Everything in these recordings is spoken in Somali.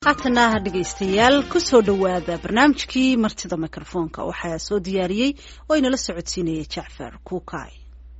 haatana dhegaystayaal kusoo dhowaada barnaamijkii martida mikrofoonka waxaa soo diyaariyey oo inala socodsiinaya jacfar kuukay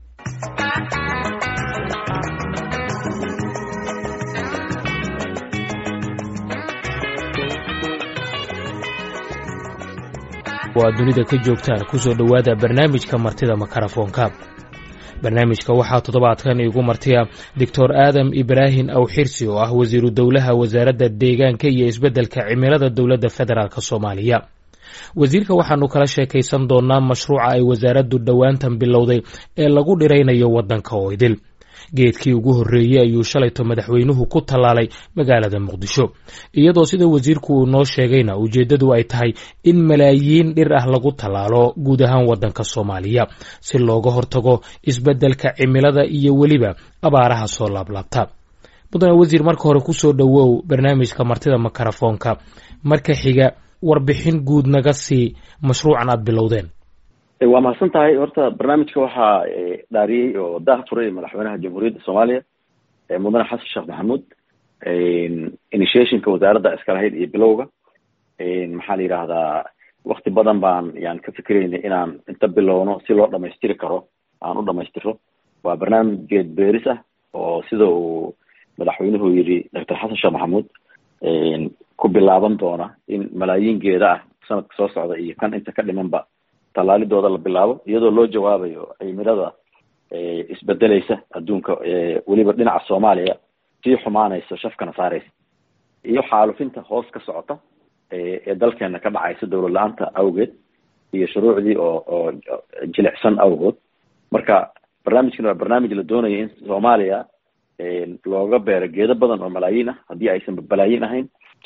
waa dunida ka joogtaan kusoo dhowaada barnaamijka martida makarafoonka barnaamijka waxaa toddobaadkan iigu martiya doctor aadam ibraahim awxirsi oo ah wasiiru dowlaha wasaaradda deegaanka iyo isbeddelka cimilada dowladda federaalk soomaaliya wasiirka waxaanu kala sheekaysan doonaa mashruuca ay wasaaraddu dhowaantan bilowday ee lagu dhiraynayo waddanka oo idil geedkii ugu horreeyey ayuu shalayto madaxweynuhu ku tallaalay magaalada muqdisho iyadoo sida wasiirku uu noo sheegayna ujeeddadu ay tahay in malaayiin dhir ah lagu tallaalo guud ahaan waddanka soomaaliya si looga hortago isbeddelka cimilada iyo weliba abaaraha soo laablaabta mudane wasiir marka hore kusoo dhowow barnaamijka martida makarafoonka marka xiga warbixin guud naga sii mashruucan aad bilowdeen waa mahadsan tahay horta barnaamijka waxaa dhaariyey oo daah furay madaxweynaha jamhuuriyadda soomaaliya mudane xasan sheekh maxamuud initiationka wasaaradda iska lahayd iyo bilowga maxaa la yidhaahdaa wakti badan baan yaan ka fikeraynay inaan inta bilowno si loo dhamaystiri karo aan u dhamaystiro waa barnaamij geed beeris ah oo sida uu madaxweynuhu yidhi doctor xasan sheekh maxamuud ku bilaaban doona in malaayiin geeda ah sanadka soo socda iyo kan inta ka dhimanba tallaalidooda la bilaabo iyadoo loo jawaabayo cimilada isbedeleysa adduunka weliba dhinaca soomaaliya sii xumaanaysa shafkana saareysa iyo xaalufinta hoos ka socota ee dalkeena ka dhacaysa dowlad la-aanta awgeed iyo shuruucdii oo oo jilicsan awgood marka barnaamijkan waa barnaamij la doonayo in soomaaliya looga beero geedo badan oo malaayiin ah haddii aysan balaayiin ahayn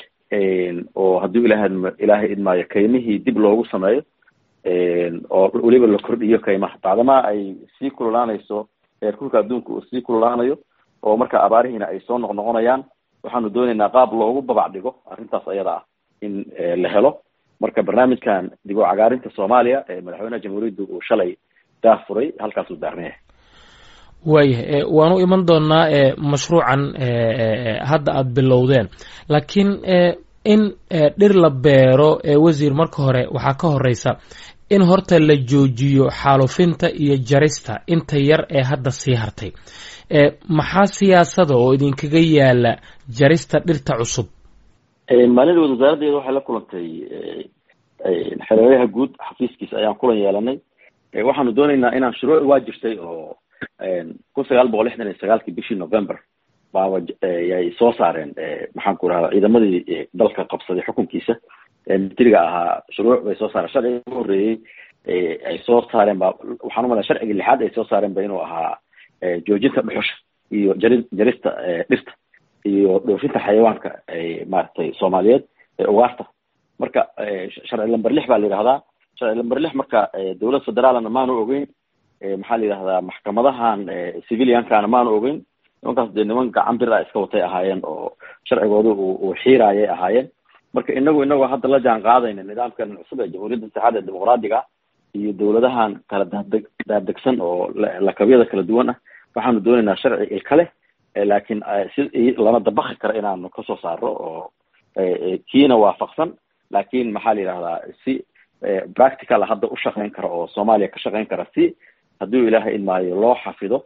oo haddii ilaha ilaahay idmaayo kaymihii dib loogu sameeyo oo weliba la kordhiyo kaymaha bacdamaa ay sii kululaanayso heerkulka adduunka uu sii kululaanayo oo marka abaarihiina ay soo noqnoqonayaan waxaanu dooneynaa qaab loogu babac dhigo arrintaas ayada ah in la helo marka barnaamijkan dib u cagaarinta soomaaliya ee madaxweynaha jamhuuriyadda uu shalay daah furay halkaasuu daarnaya waayahay waanu iman doonaa mashruucan hadda aada bilowdeen laakiin in dhir la beero wasiir marka hore waxaa ka horeysa in horta la joojiyo xaalufinta iyo jarista inta yar ee hadda sii hartay maxaa siyaasada oo idinkaga yaala jarista dhirta cusub maalin wasaaraddeeda waxay la kulantay xereeraha guud xafiiskiisa ayaan kulan yeelanay waxaanu dooneynaa inaan shuruuc waa jirtay oo kun sagaal boqol lixdan iyo sagaalkii bishii november baaba yay soo saareen maxaan ku rahda ciidamadii dalka qabsaday xukunkiisa militariga ahaa shuruuc bay soo saareen sharciga ugu horreeyey ay soo saareen ba waxaan umala sharciga lixaad ay soo saareen ba inuu ahaa joojinta dhuxusha iyo jari jarista dhirta iyo dhoofinta xayawaanka maaragtay soomaaliyeed ee ugaarta marka sharci lamber lix baa la yidhahdaa sharci lamber lix marka dowlad federaalna maanu ogeyn maxaa la yidhahdaa maxkamadahan civiliankana maanu ogeyn nimankaas dee niman gacan bir a iska watay ahaayeen oo sharcigooda uu xiiraayay ahaayeen marka inagu inagoo hadda la jaan qaadayna nidaamkan cusub ee jamhuuriyadda saxaad ee dimuqraadiga iyo dowladahan kala daadeg daadegsan oo lakabyada kala duwan ah waxaanu dooneynaa sharci ilka leh laakiin si lana dabaki karo inaanu kasoo saaro oo kiina waafaqsan laakiin maxaa la yidhahdaa si practical hadda u shaqeyn kara oo soomaaliya ka shaqeyn kara si hadduu ilaahay idmaayo loo xafido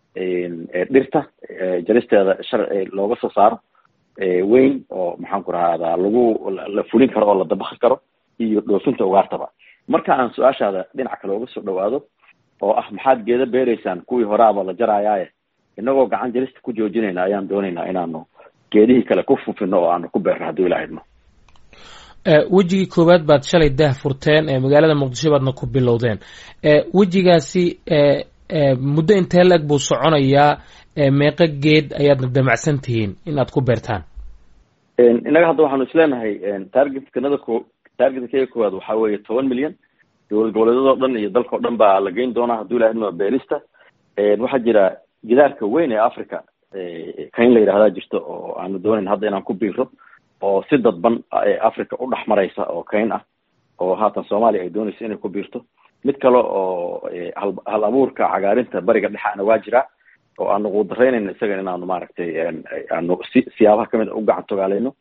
dhirta jaristeeda sharci looga soo saaro weyn oo maxaan ku rahdaa lagu la fulin karo oo la dabaki karo iyo dhoofinta ugaartaba marka aan su-aashaada dhinac kale uga soo dhawaado oo ah maxaad geeda beereysaan kuwii horaaba la jarayaaye inagoo gacan jarista ku joojinayna ayaan dooneynaa inaanu geedihii kale ku fufino oo aanu ku beerno hadduu ilaha idmo wejigii koowaad baad shalay daah furteen magaalada muqdisho baadna ku bilowdeen wejigaasi muddo intee la-eg buu soconayaa meeqo geed ayaadna damacsan tihiin in aad ku beertaan innaga hadda waxaanu isleenahay targetkanada ko targetkeyga koowaad waxaa weeye toban milyan dowlad goboleedyadoo dhan iyo dalkao dhan baa la geyn doonaa hadduu ilaha idmo beerista waxaa jira gidaarka weyn ee africa kayn la yidhahdaa jirto oo aanu doonayn hadda inaan ku biiro oo si dadban africa u dhex maraysa oo kayn ah oo haatan soomaaliya ay doonayso inay ku biirto mid kale oo hal abuurka cagaarinta bariga dhexaana waa jiraa oo aanu quudaraynayno isaga inaanu maaragtay aanu si siyaabaha kamid u gacan togaaleyno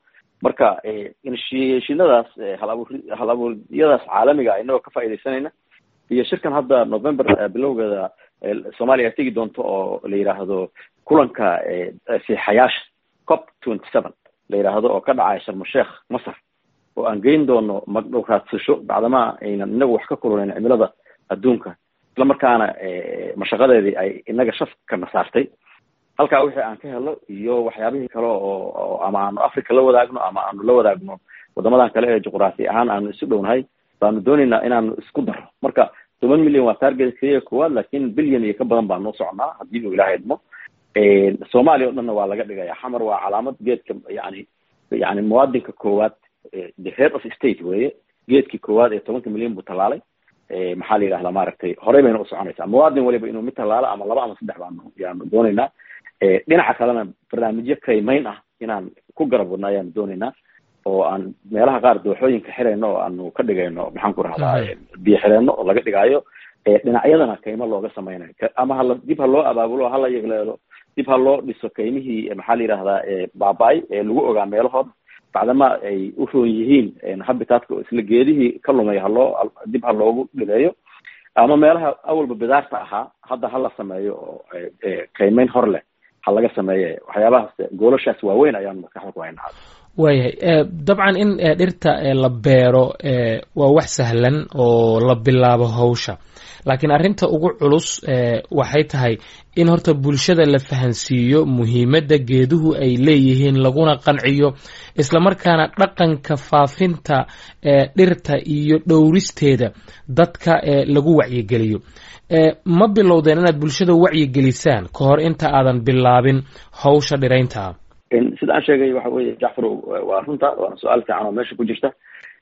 marka initiationadaas hal abuur hal abuuryadaas caalamiga inagoo ka faaidaysanayna iyo shirkan hadda november bilowgeeda soomaaliya tegi doonto oo la yidhaahdo kulanka siixayaasha cop twenty seven la yidhaahdo oo ka dhacaya sharmasheekh masar oo aan geyn doono magdhow raadsasho bacdama aynan inagu wax ka kulunayn cimilada adduunka isla markaana mashaqadeedii ay inaga shafkana saartay halkaa wixii aan ka helo iyo waxyaabihii kale oo ama aanu africa la wadaagno ama aanu la wadaagno wadamadan kale ee juqraafi ahaan aanu isu dhownahay baanu dooneynaa inaanu isku daro marka toban milyan waa target keliya koowaad lakin bilyan iyo ka badan baan noo soconaa haddii uu ilaha idmo soomaaliya o dhanna waa laga dhigaya xamar waa calaamad geedka yani yani muwaadinka koowaad the head of state weye geedkii koowaad ee tobanka milyan buu tallaalay maxaa la yidhahdaa maaragtay horey bayna u soconaysaa muwaadin waliba inuu mid tallaalo ama laba ama saddex baanu yaanu dooneynaa dhinaca kalena barnaamijyo kaymayn ah inaan ku garab wadna ayaanu dooneynaa oo aan meelaha qaar dooxooyinka xirayno oo aanu ka dhigayno maxaan ku rahdaa biyo xireenno oo laga dhigaayo dhinacyadana kaymo looga sameynayo ama hala dib ha loo abaabulo hala yegleelo dib ha loo dhiso kaymihii maxaa la yidhahdaa baaba-ay ee lagu ogaa meelahooda bacdama ay u roon yihiin habitatka oo isla geedihii ka lumay haloo dib ha loogu dhileeyo ama meelaha awalba bidaarta ahaa hadda hala sameeyo oo kaymeyn hor leh ha laga sameeye waxyaabahaas goolashaas waaweyn ayaan maskaxda ku haynaa waayahay dabcan in dhirta la beero waa wax sahlan oo la bilaabo hawsha laakiin arrinta ugu culus waxay tahay in horta bulshada la fahansiiyo muhiimadda geeduhu ay leeyihiin laguna qanciyo islamarkaana dhaqanka faafinta dhirta iyo dhowristeeda dadka lagu wacyigeliyo ma bilowdeen inaad bulshada wacyigelisaan ka hor inta aadan bilaabin hawsha dhiraynta ah sida aan sheegay waxa weye jacfar waa runta waana su-aal fiican oo meesha ku jirta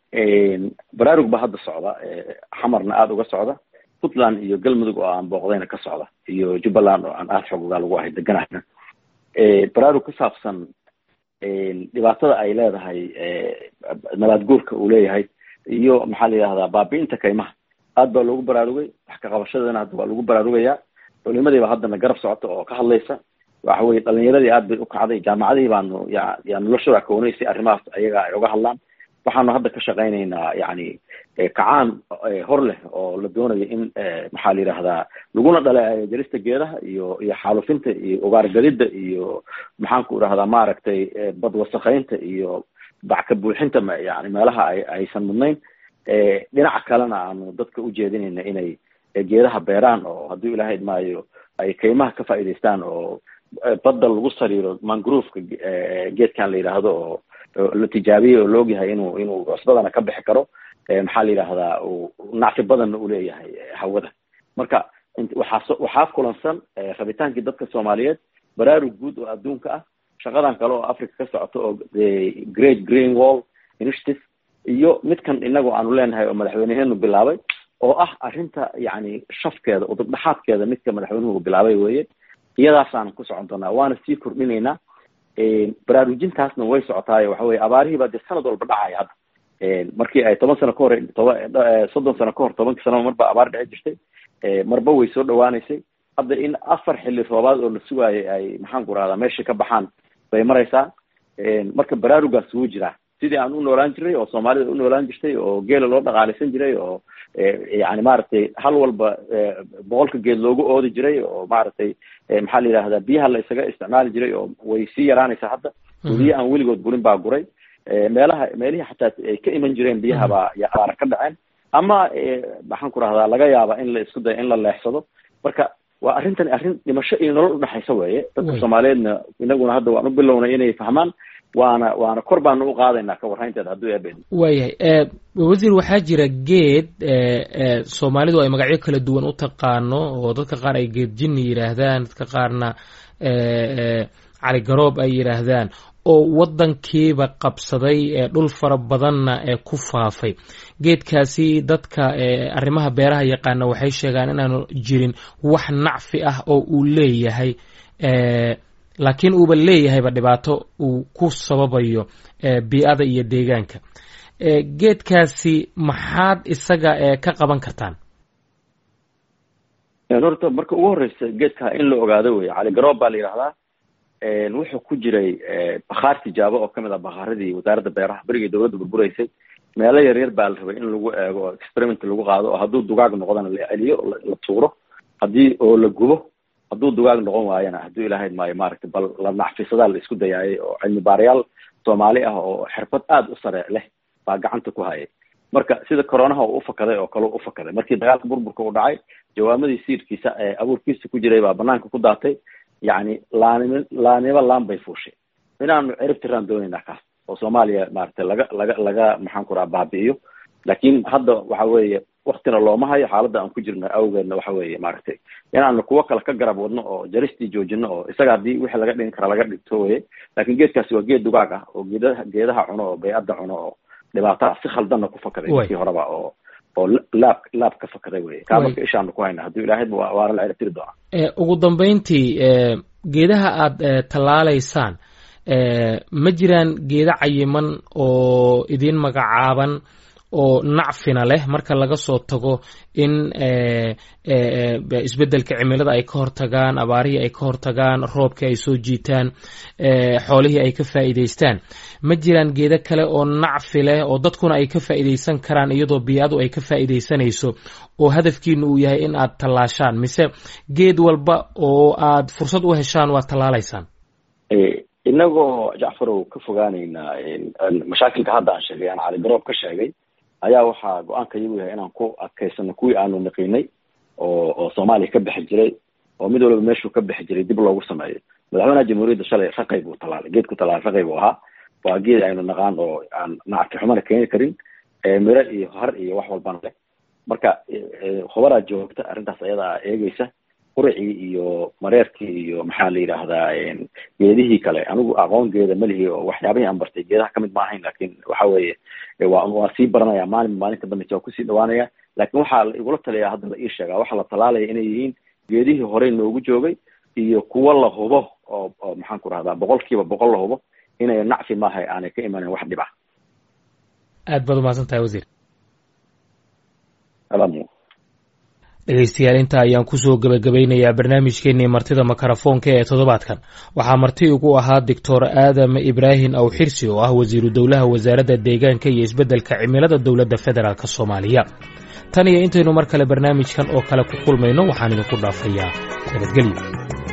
baraarug ba hadda socda xamarna aada uga socda puntland iyo galmudug oo aan booqdayna ka socda iyo jubbaland oo aan aada xoogogaa lagu ahay deganahna baraarug ku saabsan dhibaatada ay leedahay nabaad guurka uu leeyahay iyo maxaa la yidhahdaa baabi'inta kaymaha aad baa loogu baraarugay wax ka qabashadana hadda waa lagu baraarugayaa culimadiiba haddana garab socota oo ka hadlaysa waxa weye dhalinyaradii aad bay u kacday jaamacadihii baanu ya ya noloshooda koonay si arrimahaas ayaga ay uga hadlaan waxaanu hadda ka shaqaynaynaa yani kacaan hor leh oo la doonayo in maxaa la yidhahdaa laguna dhaleeceeyo jarista geedaha iyo iyo xaalufinta iyo ugaargadida iyo maxaan ku idhahdaa maaragtay badwasakaynta iyo backa buuxinta yani meelaha ay aysan mudnayn dhinaca kalena aanu dadka ujeedinayna inay geedaha beeraan oo hadduu ilaha idmaayo ay kaymaha ka faa'idaystaan oo badda lagu sariiro mangrooveka geedkan la yidhaahdo oo la tijaabiyey oo laogyahay inuu inuu cusbadana ka bixi karo maxaa la yidhahdaa nacfi badanna uu leeyahay hawada marka waxaa waxaa kulansan rabitaankii dadka soomaaliyeed baraarug guud oo adduunka ah shaqadan kale oo africa ka socoto oo great green wall initiative iyo midkan inagu aanu leenahay oo madaxweyneheenu bilaabay oo ah arrinta yani shafkeeda udubdhaxaadkeeda midka madaxweynuhu bilaabay weye iyadaasaan ku socon doonaa waana sii kordhinaynaa baraarujintaasna way socotaayo waxa weye abaarihii baa dee sanad walba dhacaya hadda markii ay toban sano ka hor toba soddon sano ka hor tobankii sanaba marba abaar dhici jirtay marba way soo dhawaaneysay hadda in afar xilli roobaad oo la sugaayay ay maxaan ku rahdaa meeshii ka baxaan bay maraysaa marka baraarugaas wuu jiraa sidii aan u noolaan jiray oo soomaalida u noolaan jirtay oo geela loo dhaqaalaysan jiray oo yani maaragtay hal walba boqolka geed loogu oodi jiray oo maaragtay maxaa la yidhahdaa biyaha la isaga isticmaali jiray oo way sii yaraanaysaa hadda weliya aan weligood gurin baa guray meelaha meelihii xataa ay ka iman jireen biyaha baa abaara ka dhaceen ama maxaan ku rahdaa laga yaaba in la isku dayo in la leexsado marka waa arrintani arrin dhimasho iyo nolol udhexaysa weeye dadka soomaaliyeedna inaguna hadda waan u bilownay inay fahmaan waana waana kor baanu u qaadaynaa ka warraynteeda hadduu eebeen waayahay wasiir waxaa jira geed soomaalidu ay magacyo kala duwan u taqaano oo dadka qaar ay geed jinni yidhaahdaan dadka qaarna cali garoob ay yidhaahdaan oo waddankiiba qabsaday dhul fara badanna ee ku faafay geedkaasi dadka arrimaha beeraha yaqaana waxay sheegaan inaanu jirin wax nacfi ah oo uu leeyahay laakiin uuba leeyahayba dhibaato uu ku sababayo bii-ada iyo deegaanka geedkaasi maxaad isaga ka qaban kartaan horta marka ugu horeysa geedka in la ogaado wey cali garoob baa la yidhahdaa wuxuu ku jiray bakhaar tijaabo oo kamid ah bakhaaradii wasaaradda beeraha berigii dawladda burburaysay meelo yaryar baa la rabay in lagu eego oo experiment lagu qaado oo hadduu dugaag noqdona la celiyo la tuuro haddii oo la gubo hadduu dugaag noqon waayana hadduu ilaahayd maayo maaragtay bal la nacfisadaa la isku dayaayay oo cilmi baarayaal soomaali ah oo xirfad aada u sare leh baa gacanta ku hayay marka sida coronaha uu ufakaday oo kale u ufakaday markii dagaalka burburka uu dhacay jawaamadii siirkiisa ee abuurkiisa ku jiray baa banaanka ku daatay yacni laanimo laanimo laan bay fuushay inaanu cirib tiraan doonaynaa kaas oo soomaaliya maaragtay laga laga laga maxaan ku raha baabi'iyo laakiin hadda waxa weeye waktina looma hayo xaaladda aan ku jirno awgeedna waxa weeye maaragtay inaanu kuwo kale ka garab wadno oo jaristii joojino oo isaga haddii wixii laga dhigin kara laga dhigto weye laakiin geedkaasi waa geed dugaag ah oo geedaha geedaha cuno oo bay'adda cuno oo dhibaataha si khaldanna ku fakaday markii horeba oo oo laab laab ka fakaday weye kaa marka ishaanu ku hayna hadduu ilaahayba waana la ciribtiri doonaa ugu dambeyntii geedaha aada tallaalaysaan ma jiraan geeda cayiman oo idin magacaaban oo nacfina leh marka laga soo tago in isbeddelka cimilada ay ka hortagaan abaarihii ay ka hortagaan roobkii ay soo jiitaan xoolihii ay ka faa'iidaystaan ma jiraan geedo kale oo nacfi leh oo dadkuna ay ka faa'iidaysan karaan iyadoo bii'adu ay ka faa'iidaysanayso oo hadafkiinu uu yahay in aad tallaashaan mise geed walba oo aad fursad u heshaan waad tallaalaysaan inagoo jacfarow ka fogaanaynaa mashaakilka hadda aan sheegay aan cali garoob ka sheegay ayaa waxaa go-aanka iyagu yahay inaan ku adkaysano kuwii aanu niqinay oo oo soomaaliya ka bixi jiray oo mid walba meeshuu ka bixi jiray dib loogu sameeyo madaxweynaha jamhuuriyadda shalay raqay buu talaalay geedku talaalay raqay buu ahaa waa geed aynu naqaan oo aan nacti xumana keeni karin miro iyo har iyo wax walbana leh marka khubaraa joogta arrintaas ayadaa eegeysa quricii iyo mareerkii iyo maxaa la yidhaahdaa geedihii kale anigu aqoon geeda malihi oo waxyaabihii aan bartay geedaha kamid ma ahayn lakin waxa weeye waa waa sii baranaya maalin maalinta dambeysa waa kusii dhawaanaya lakin waxaa la igula taliyaa hadda la ii sheegaa waxaa la talaalaya inay yihiin geedihii horey noogu joogay iyo kuwo la hubo oo oo maxaan ku rahdaa boqol kiiba boqol la hubo inay nacfi maaha aanay ka imanin wax dhib ah aad baad umahadsan tahay wasiir dhegeystayaal inta ayaan kusoo gebagabaynayaa barnaamijkeenii martida makarafoonka ee toddobaadkan waxaa marti ugu ahaa doctor aadam ibraahim awxirsi oo ah wasiiru dowlaha wasaaradda deegaanka iyo isbeddelka cimilada dowladda federaalk soomaaliya tan iyo intaynu mar kale barnaamijkan oo kale ku kulmayno waxaan idinku dhaafayaa nabadgelyo